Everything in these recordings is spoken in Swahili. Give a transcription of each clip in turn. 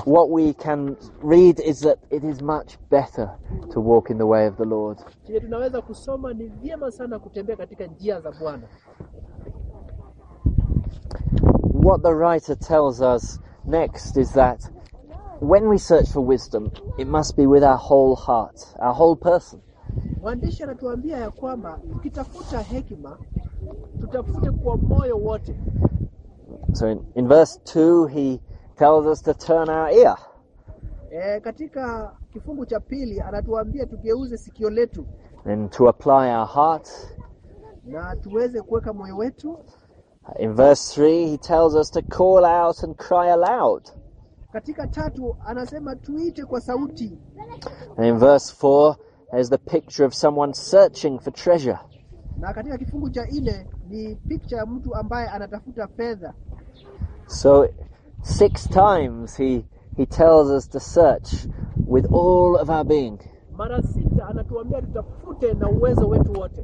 what we can read is that it is much better to walk in the way of the Lord. chenye tunaweza kusoma ni vyema sana kutembea katika njia za Bwana. What the writer tells us next is that when we search for wisdom, it must be with our whole heart, our whole person. Mwandishi anatuambia ya kwamba tukitafuta hekima tutafute kwa moyo wote. So in, in verse 2, he tells us to turn our ear. E, katika kifungu cha pili anatuambia tugeuze sikio letu and to apply our heart. na tuweze kuweka moyo wetu. In verse 3, he tells us to call out and cry aloud. Katika tatu anasema tuite kwa sauti, And in verse 4, there's the picture of someone searching for treasure. na katika kifungu cha nne ni picha ya mtu ambaye anatafuta fedha. So, six times he, he tells us to search with all of our being. Mara sita anatuambia tutafute na uwezo wetu wote.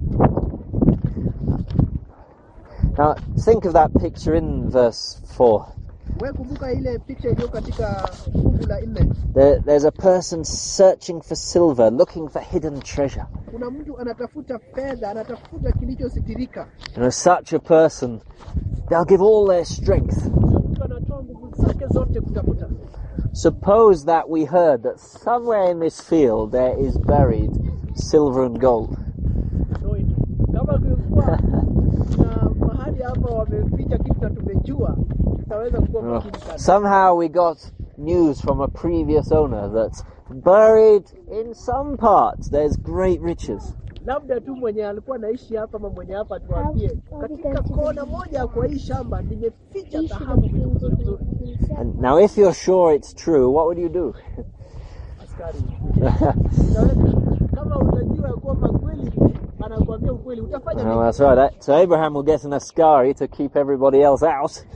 Now, think of that picture in verse 4. We kumbuka ile picha iliyo katika fungu la nne. There, there's a person searching for silver, looking for hidden treasure. Kuna mtu anatafuta fedha, anatafuta kilichositirika. You know, such a person, they'll give all their strength. Huyo mtu anatoa nguvu zake zote kutafuta. Suppose that we heard that somewhere in this field there is buried silver and gold. So it- kama kulikuwa na mahali hapa wameficha kitu na tumejua, tutaweza kuwa Oh, makini sana. Somehow we got news from a previous owner that buried in some parts there's great riches. Labda tu mwenye alikuwa anaishi hapa ama mwenye hapa tuambie, katika kona moja kwa hii shamba nimeficha dhahabu vitu vizuri vizuri. And now if you're sure it's true, what would you do? Askari, Unaweza- kama utajua ya kwamba kweli anakuambia ukweli, utafanya Oh, nini? that's right. That- So Abraham will get an Ascari to keep everybody else out.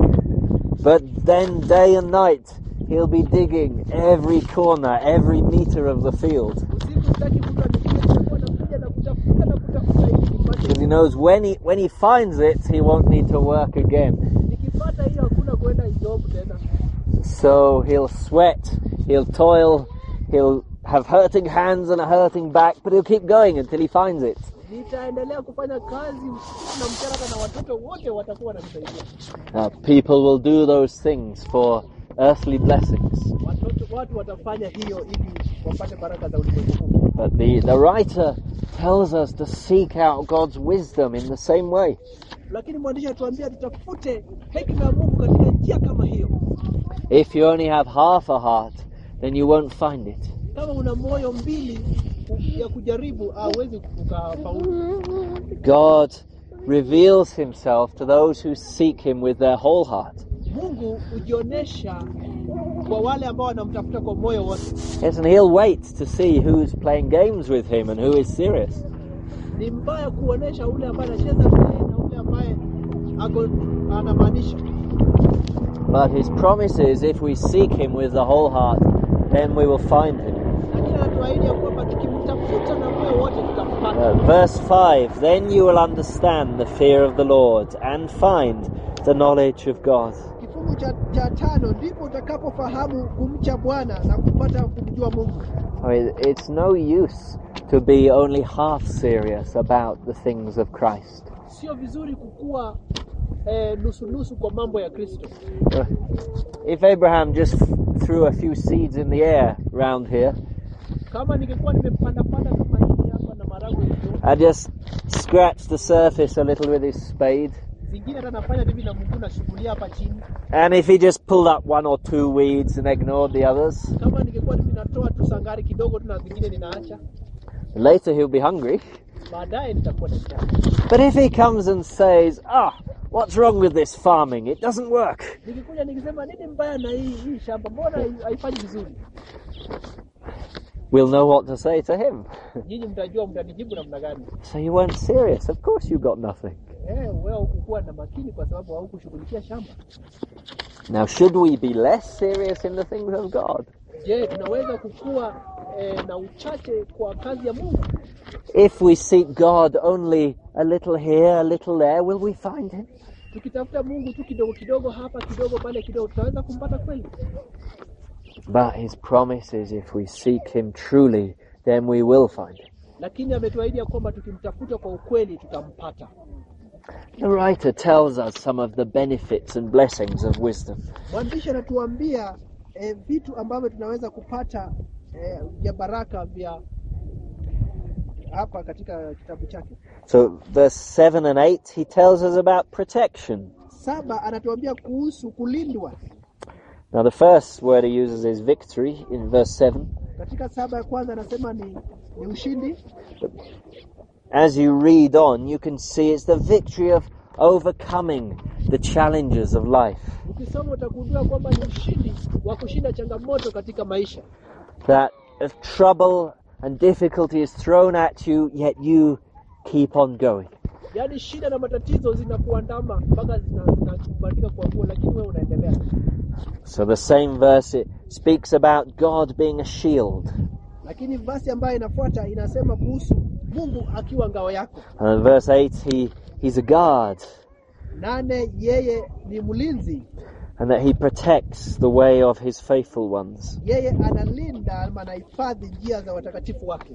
But then day and night he'll be digging every corner, every meter of the field. Usiku sitaki mtu anipigie, nitakuwa nakuja na kutafuta na kutafuta ili nipate. Because he knows when he when he finds it, he won't need to work again. Nikipata hiyo hakuna kwenda job tena. So he'll sweat, he'll toil, he'll have hurting hands and a hurting back, but he'll keep going until he finds it. Nitaendelea kufanya kazi usiku na mchana, hata na watoto wote watakuwa wananisaidia. Uh, people will do those things for earthly blessings. Watoto watu watafanya hiyo ili wapate baraka za ulimwengu huu. But the, the writer tells us to seek out God's wisdom in the same way. Lakini mwandishi atuambia tutafute hekima ya Mungu katika njia kama hiyo. If you only have half a heart, then you won't find it. Kama una moyo mbili ya kujaribu, hauwezi ukafaulu. God reveals himself to those who seek him with their whole heart. Mungu hujionyesha kwa wale ambao wanamtafuta kwa moyo wote. Yes, and he'll wait to see who's playing games with him and who is serious. Ni mbaya kuonesha ule ambaye anacheza naye na ule ambaye ako anamaanisha. But his promise is if we seek him with the whole heart, then we will find him. Lakini anatuahidi ya kwamba tukimtafuta na moyo wote tutampata. Uh, verse 5 Then you will understand the fear of the Lord and find the knowledge of God. Kifungu cha, cha tano ndipo utakapofahamu kumcha Bwana na kupata kumjua Mungu. I mean, it's no use to be only half serious about the things of Christ. Sio vizuri kukuwa eh, nusu nusu kwa mambo ya Kristo. Uh, If Abraham just f- threw a few seeds in the air round here Kama ningekuwa nimepanda panda tu mahindi hapa na maragwe hivyo, and just scratched the surface a little with his spade, zingine hata nafanya hivi na Mungu nashughulia hapa chini. and if he just pulled up one or two weeds and ignored the others, Kama ningekuwa ninatoa tu sangari kidogo tu na zingine ninaacha, later he'll be hungry. baadaye nitakuwa na njaa. But if he comes and says, Ah, what's wrong with this farming? It doesn't work. Nikikuja nikisema nini mbaya na hii hii shamba, mbona hai- haifanyi vizuri? We'll know what to say to him. Nyinyi mtajua mtanijibu namna gani. So you weren't serious. Of course you got nothing. Eh, wewe hukukuwa na makini kwa sababu haukushughulikia shamba. Now, should we be less serious in the things of God? Je, tunaweza kukua eh, na uchache kwa kazi ya Mungu? If we seek God only a little here, a little there, will we find Him? Tukitafuta Mungu tu kidogo kidogo hapa kidogo pale kidogo, tutaweza kumpata kweli? But his promise is if we seek him truly, then we will find him. lakini ametuahidi ya kwamba tukimtafuta kwa ukweli tutampata. The writer tells us some of the benefits and blessings of wisdom. Mwandishi anatuambia eh, vitu ambavyo tunaweza kupata eh, vya baraka vya hapa katika kitabu chake. So, verse 7 and 8, he tells us about protection. Saba anatuambia kuhusu kulindwa. Now, the first word he uses is victory in verse 7. Katika saba ya kwanza anasema ni, ni ushindi. As you read on, you can see it's the victory of overcoming the challenges of life. Ukisoma utagundua kwamba ni ushindi wa kushinda changamoto katika maisha, That if trouble and difficulty is thrown at you, yet you keep on going. yaani shida na matatizo zinakuandama mpaka zina- zinakubandika kwa nguo, lakini wewe unaendelea. So the same verse it speaks about God being a shield. Lakini vasi ambayo inafuata inasema kuhusu Mungu akiwa ngao yako. And in verse 8, he, he's a guard Nane, yeye ni mlinzi, and that he protects the way of his faithful ones. yeye analinda ama anahifadhi njia za watakatifu wake.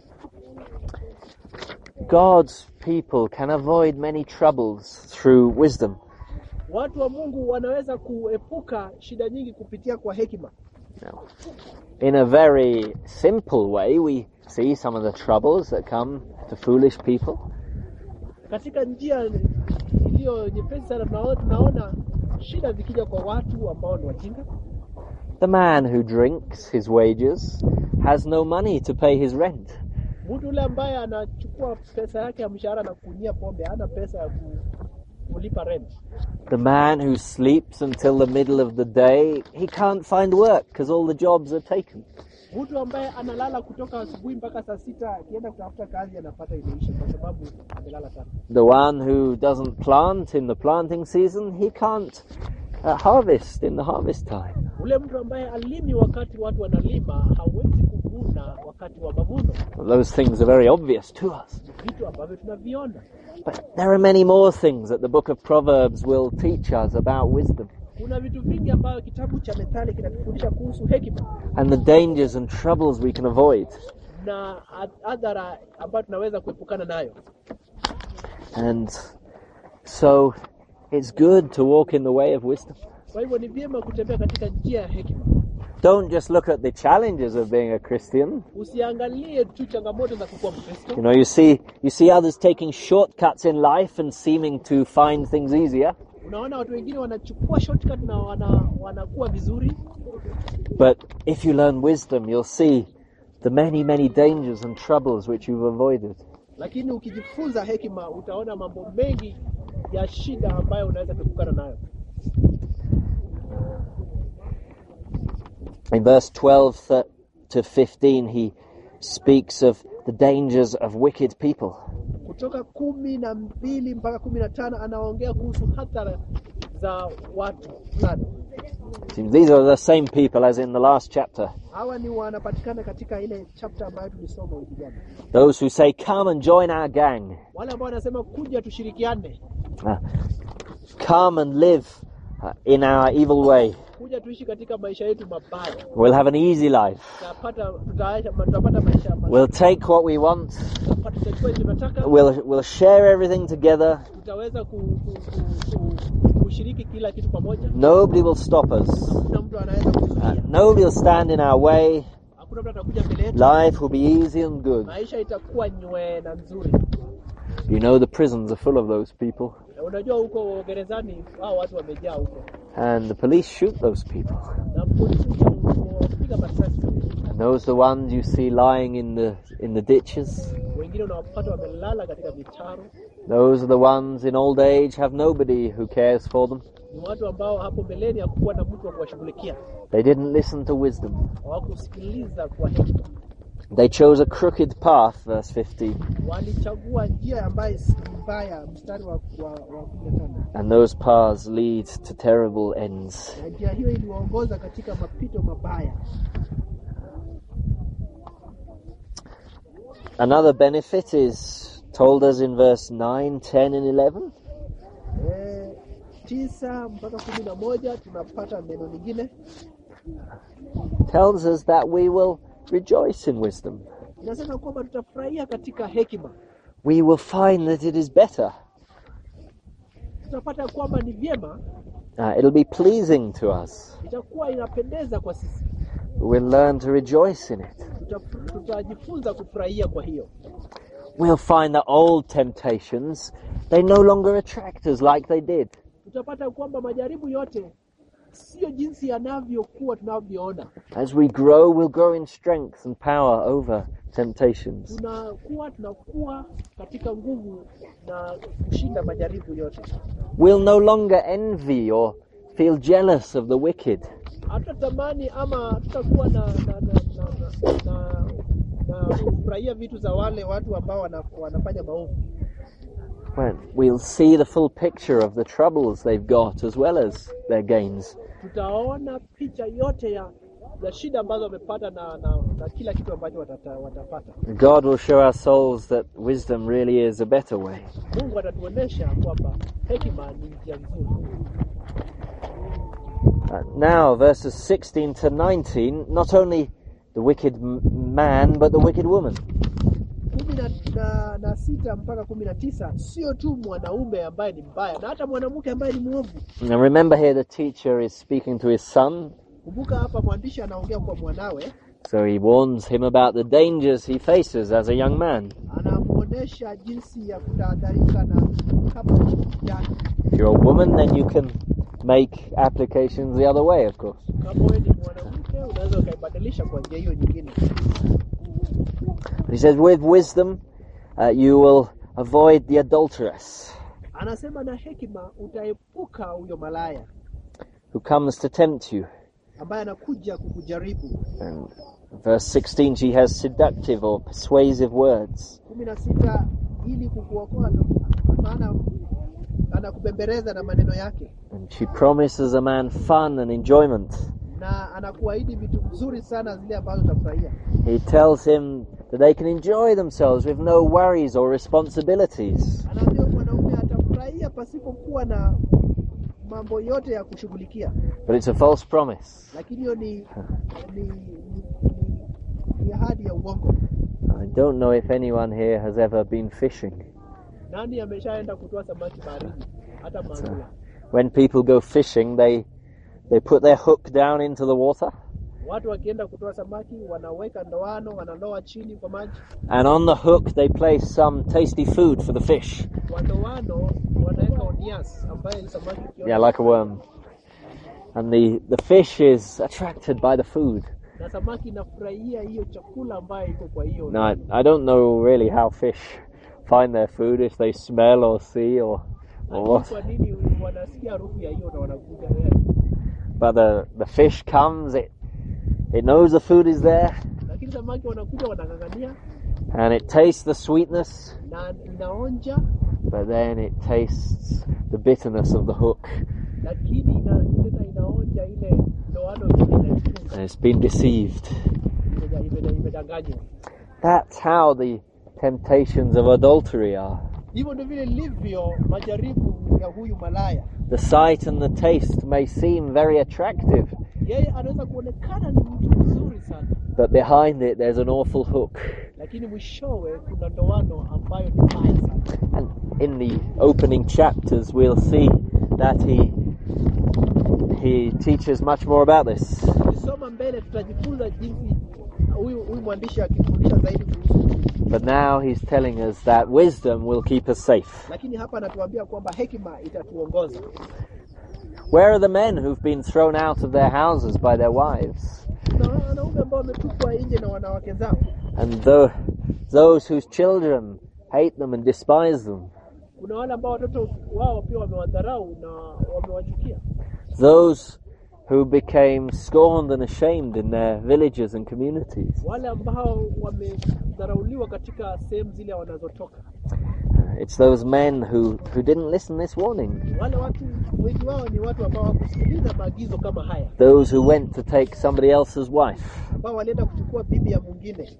God's people can avoid many troubles through wisdom. Watu wa Mungu wanaweza kuepuka shida nyingi kupitia kwa hekima. Now, in a very simple way, we see some of the troubles that come to foolish people. Katika njia iliyo nyepesi sana, tunaona, tunaona shida zikija kwa watu ambao ni wajinga. The man who drinks his wages has no money to pay his rent. Mtu yule ambaye anachukua pesa yake ya mshahara na kunyia pombe, hana pesa ya ku, kulipa rent. The man who sleeps until the middle of the day, he can't find work because all the jobs are taken. Mtu ambaye analala kutoka asubuhi mpaka saa sita akienda kutafuta kazi anapata imeisha kwa sababu amelala sana. The one who doesn't plant in the planting season, he can't uh, harvest in the harvest time. Ule mtu ambaye alimi wakati watu wanalima hawezi kuvuna wakati wa mavuno. Those things are very obvious to us. Ni vitu ambavyo tunaviona. But there are many more things that the book of Proverbs will teach us about wisdom Kuna vitu vingi ambavyo kitabu cha Methali kinatufundisha kuhusu hekima and the dangers and troubles we can avoid. na adhara ambayo tunaweza kuepukana nayo. And so it's good to walk in the way of wisdom. Kwa hivyo ni vyema kutembea katika njia ya hekima. Don't just look at the challenges of being a Christian. Usiangalie tu changamoto za kukuwa Mkristo. You know, you see you see others taking shortcuts in life and seeming to find things easier. Unaona watu wengine wanachukua shortcut na wana, wanakuwa vizuri, But if you learn wisdom, you'll see the many, many dangers and troubles which you've avoided. lakini ukijifunza hekima utaona mambo mengi ya shida ambayo unaweza kuepukana nayo. In verse 12 th- to 15, he speaks of the dangers of wicked people. Kutoka kumi na mbili mpaka kumi na tano anaongea kuhusu hatara za watu fulani. Seems These are the same people as in the last chapter. Hawa ni wanapatikana katika ile chapter ambayo tulisoma wiki jana, Those who say, Come and join our gang. wale ambao wanasema kuja tushirikiane, Uh, come and live uh, in our evil way. kuja tuishi katika maisha yetu mabaya, We'll have an easy life. tutapata tutaacha- tutapata maisha mazuri. We'll take what we want. Tutapata- tutachukua ile tunataka, We'll, we'll share everything together. tutaweza ku, ku, ku, ku, kushiriki kila kitu pamoja. Nobody will stop us. Hakuna mtu anaweza Uh, kuzuia, nobody will stand in our way. hakuna mtu atakuja mbele yetu. Life will be easy and good. Maisha itakuwa nywe na nzuri. You know the prisons are full of those people. Na unajua huko gerezani hao watu wamejaa huko, And the police shoot those people. na polisi wapiga masasi, And those are the ones you see lying in the in the ditches. wengine unawapata wamelala katika mitaro. Those are the ones in old age have nobody who cares for them. Ni watu ambao hapo mbeleni hakukuwa na mtu wa kuwashughulikia, They didn't listen to wisdom. hawakusikiliza kwa hekima, They chose a crooked path, verse 15. walichagua njia ambayo si mbaya. Mstari wa wa, wa kumi na tano And those paths lead to terrible ends. na njia hiyo iliwaongoza katika mapito mabaya. Another benefit is told us in verse 9, 10, and 11. Eh, tisa mpaka kumi na moja tunapata neno lingine tells us that we will rejoice in wisdom. inasema kwamba tutafurahia katika hekima, We will find that it is better. tutapata kwamba ni vyema, Uh, it'll be pleasing to us. itakuwa inapendeza kwa sisi, We'll learn to rejoice in it. Tuta- tutajifunza kufurahia. Kwa hiyo We'll find that old temptations, they no longer attract us like they did. tutapata kwamba majaribu yote sio jinsi yanavyokuwa tunavyoona. As we grow, we'll grow in strength and power over temptations. Tunakuwa tunakuwa katika nguvu na kushinda majaribu yote. We'll no longer envy or feel jealous of the wicked. Hatutatamani ama tutakuwa na na na na, na, na, na kufurahia vitu za wale watu ambao wana, wanafanya maovu. When we'll see the full picture of the troubles they've got as well as their gains. Tutaona picha yote ya ya shida ambazo wamepata na, na, na kila kitu ambacho watata, watapata. God will show our souls that wisdom really is a better way. Mungu atatuonesha kwamba hekima ni njia nzuri. Uh, now, verses 16 to 19, not only the wicked m- man, but the wicked woman. kumi na, na, na sita mpaka kumi na tisa sio tu mwanaume ambaye ni mbaya na hata mwanamke ambaye ni mwovu. Now, remember here the teacher is speaking to his son, Kumbuka hapa mwandishi anaongea kwa mwanawe, so he warns him about the dangers he faces as a young man. anamwonyesha jinsi ya kutahadharika na kama kijana. If you're a woman, then you can make applications the other way, of course. Kama wewe ni mwanamke, unaweza ukaibadilisha kwa njia hiyo nyingine. But he says, with wisdom, uh, you will avoid the adulteress Anasema na hekima utaepuka huyo malaya who comes to tempt you. ambaye anakuja kukujaribu. And verse 16, she has seductive or persuasive words. kumi na sita ili kukuokoa, na- maana anakubembeleza na maneno yake And she promises a man fun and enjoyment. na anakuahidi vitu vizuri sana zile ambazo utafurahia. He tells him that they can enjoy themselves with no worries or responsibilities. Anaambia mwanaume atafurahia pasipokuwa na mambo yote ya kushughulikia, But it's a false promise. lakini hiyo ni ni, ni, ni, ni ahadi ya uongo. I don't know if anyone here has ever been fishing. Nani ameshaenda kutoa samaki baharini? Hata mangula. When people go fishing, they they put their hook down into the water, Watu wakienda kutoa samaki wanaweka ndoano, wanaloa chini kwa maji, and on the hook they place some tasty food for the fish. kwa ndoano wanaweka onias ambaye ni samaki ukiona Yeah, like a worm. And the, the fish is attracted by the food. na samaki inafurahia hiyo chakula ambayo iko kwa hiyo Now, I, I don't know really how fish find their food, if they smell or see or, or Lakini what. kwa nini wanasikia harufu ya hiyo na wanakuja eh, But the, the fish comes, it, it knows the food is there, lakini samaki wanakuja wanang'ang'ania and it tastes the sweetness, na inaonja but then it tastes the bitterness of the hook. lakini ina, tena inaonja ile ndoano vile inaifunga And it's been deceived. Imeja- imeja- imedanganywa. That's how the temptations of adultery are. Hivyo ndio vile livyo majaribu ya huyu malaya. The sight and the taste may seem very attractive, Yeye anaweza kuonekana ni mtu mzuri sana, but behind it there's an awful hook. lakini mwishowe kuna ndoano ambayo ni mbaya sana. And in the opening chapters, we'll see that he he teaches much more about this. Tukisoma mbele tutajifunza jinsi huyu huyu mwandishi akifundisha zaidi kuhusu, But now he's telling us that wisdom will keep us safe. lakini hapa anatuambia kwamba hekima itatuongoza. Where are the men who've been thrown out of their houses by their wives? Kuna wanaume ambao wametupwa nje na wanawake zao, And tho- those whose children hate them and despise them? kuna wale ambao watoto wao pia wamewadharau na wamewachukia, Those who became scorned and ashamed in their villages and communities? wale ambao wamedharauliwa katika sehemu zile wanazotoka, It's those men who, who didn't listen this warning. wale watu wengi wao ni watu ambao hawakusikiliza maagizo kama haya, Those who went to take somebody else's wife. ambao walienda kuchukua bibi ya mwingine,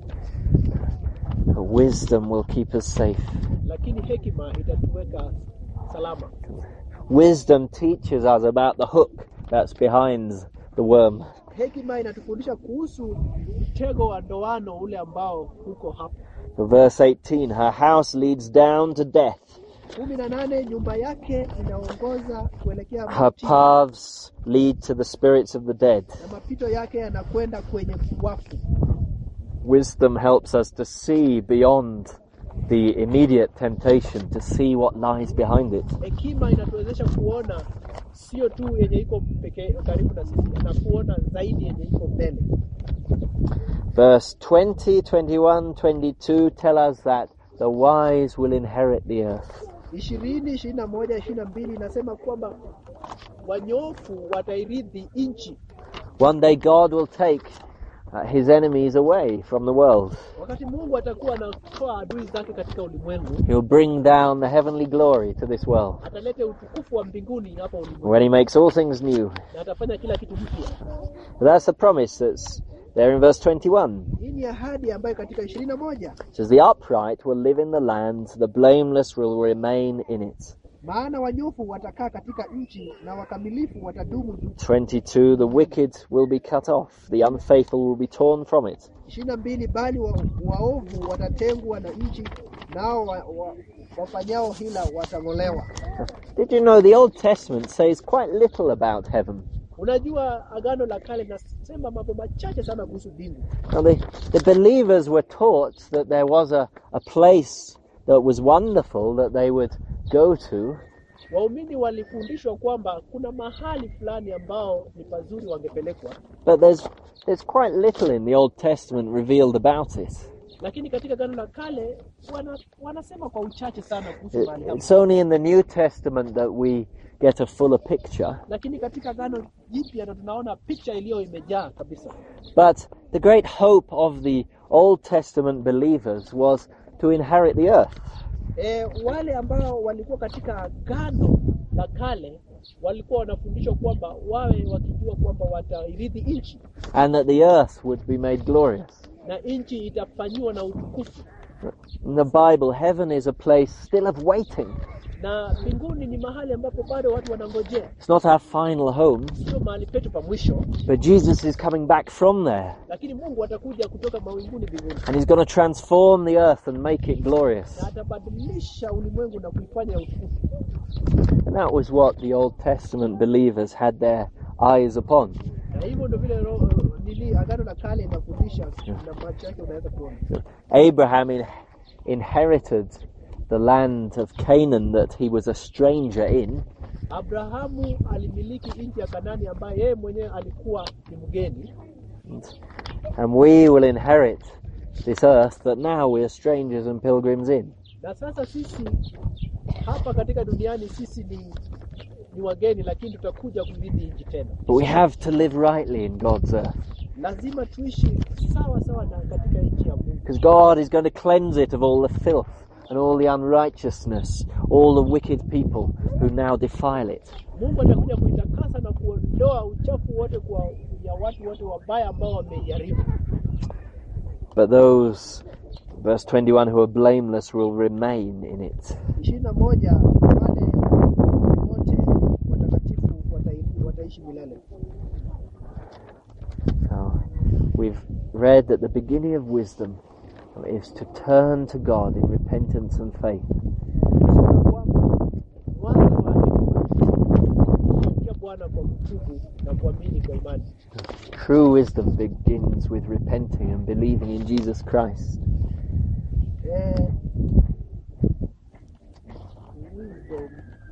Wisdom will keep us safe. lakini hekima itatuweka salama. Wisdom teaches us about the hook that's behind the worm. hekima inatufundisha kuhusu mtego wa ndoano ule ambao uko hapo. For verse 18, her house leads down to death, kumi na nane nyumba yake inaongoza kuelekea her mautini, paths lead to the spirits of the dead. na mapito yake yanakwenda kwenye wafu. Wisdom helps us to see beyond the immediate temptation, to see what lies behind it. Hekima inatuwezesha kuona sio tu yenye iko peke karibu na sisi, na kuona zaidi yenye iko mbele. Verse 20, 21, 22 tell us that the wise will inherit the earth. ishirini ishirini na moja ishirini na mbili inasema kwamba wanyofu watairithi nchi One day God will take uh, his enemies away from the world. wakati Mungu atakuwa anatoa adui zake katika ulimwengu, He'll bring down the heavenly glory to this world. ataleta utukufu wa mbinguni hapa ulimwengu When he makes all things new. na atafanya kila kitu mpya. That's the promise that's there in verse 21. Hii ni ahadi ambayo katika ishirini na moja It says, The upright will live in the land, the blameless will remain in it. maana wanyofu watakaa katika nchi na wakamilifu watadumu juu. 22. The wicked will be cut off, the unfaithful will be torn from it. ishirini na mbili bali wa, waovu watatengwa na nchi nao wa, wa, wafanyao hila watang'olewa. Did you know the Old Testament says quite little about heaven? Unajua, agano la kale linasema mambo machache sana kuhusu mbingu. Now, the, the believers were taught that there was a, a place that was wonderful that they would go to, Waumini walifundishwa kwamba kuna mahali fulani ambao ni pazuri wangepelekwa, but there's, there's quite little in the Old Testament revealed about it. lakini katika agano la kale wana, wanasema kwa uchache sana kuhusu It- mahali hapo. It's only in the New Testament that we get a fuller picture. Lakini katika agano jipya ndo tunaona picha iliyo imejaa kabisa. But the great hope of the Old Testament believers was to inherit the earth. E, wale ambao walikuwa katika agano la kale walikuwa wanafundishwa kwamba wawe wakijua kwamba watairithi nchi and that the earth would be made glorious. na nchi itafanyiwa na utukufu, In the Bible, heaven is a place still of waiting. na mbinguni ni mahali ambapo bado watu wanangojea, It's not our final home, sio mahali petu pa mwisho, but Jesus is coming back from there, lakini Mungu atakuja kutoka mawinguni mbinguni and He's going to transform the earth and make it glorious. na atabadilisha ulimwengu na kuifanya ya utukufu. And that was what the Old Testament believers had their eyes upon. Na hivyo ndio vile roho nili agano la kale inafundisha, na macho yake unaweza kuona. Abraham in, inherited the land of Canaan that he was a stranger in, Abrahamu alimiliki nchi ya Kanani ambayo yeye mwenyewe alikuwa ni mgeni, and we will inherit this earth that now we are strangers and pilgrims in. na sasa sisi hapa katika duniani sisi ni ni wageni, lakini tutakuja kurithi nchi tena. But we have to live rightly in God's earth. Lazima tuishi sawa sawa na katika nchi ya Mungu, Because God is going to cleanse it of all the filth and all the unrighteousness, all the wicked people who now defile it. Mungu atakuja kuitakasa na kuondoa uchafu wote kwa ya watu wote wabaya ambao wameiharibu. But those, verse 21, who are blameless will remain in it. ishirini na moja wale wote watakatifu watai- wataishi milele. Now, we've read that the beginning of wisdom is to turn to God in repentance and faith. Kusema kwamba mwanzo wa hekima kumgeukia Bwana kwa kutubu na kuamini kwa imani. True wisdom begins with repenting and believing in Jesus Christ. Eh, wisdom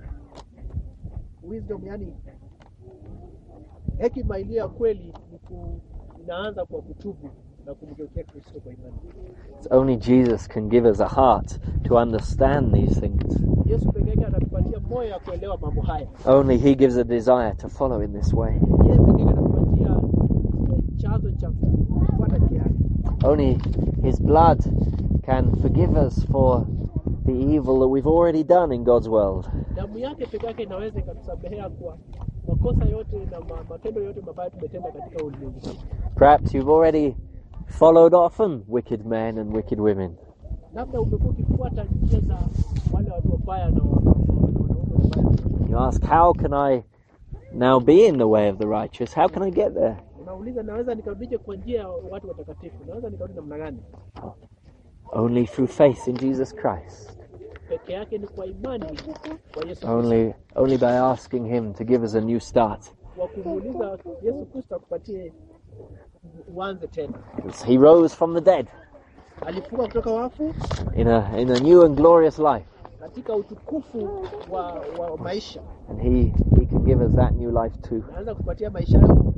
wisdom yani hekima iliyo ya kweli ni ku, inaanza kwa kutubu na kumgeukia Kristo kwa imani. It's only Jesus can give us a heart to understand these things. Yesu peke yake anatupatia moyo ya kuelewa mambo haya. Only He gives a desire to follow in this way. Yeye peke yake anatupatia eh, chanzo cha kufuata njia yake. Only His blood can forgive us for the evil that we've already done in God's world. Damu yake peke yake inaweza ikatusamehea kwa makosa yote na ma, matendo yote mabaya tumetenda katika ulimwengu. huu. Perhaps you've already followed often wicked men and wicked women. Labda umekuwa ukifuata njia za wale watu wabaya na wa- na wanaume wabaya. You ask, How can I now be in the way of the righteous? How can I get there? Unauliza, naweza nikarudije kwa njia ya watu watakatifu? Naweza nikarudi namna gani? Only through faith in Jesus Christ. Peke yake ni kwa imani kwa Yesu Kristo, Only, only by asking Him to give us a new start. kwa kumuuliza Yesu Kristo akupatie uanze tena. Because He rose from the dead Alifuka kutoka wafu in a, in a new and glorious life. katika utukufu wa, wa maisha, And he, he can give us that new life too. anaweza kupatia maisha hayo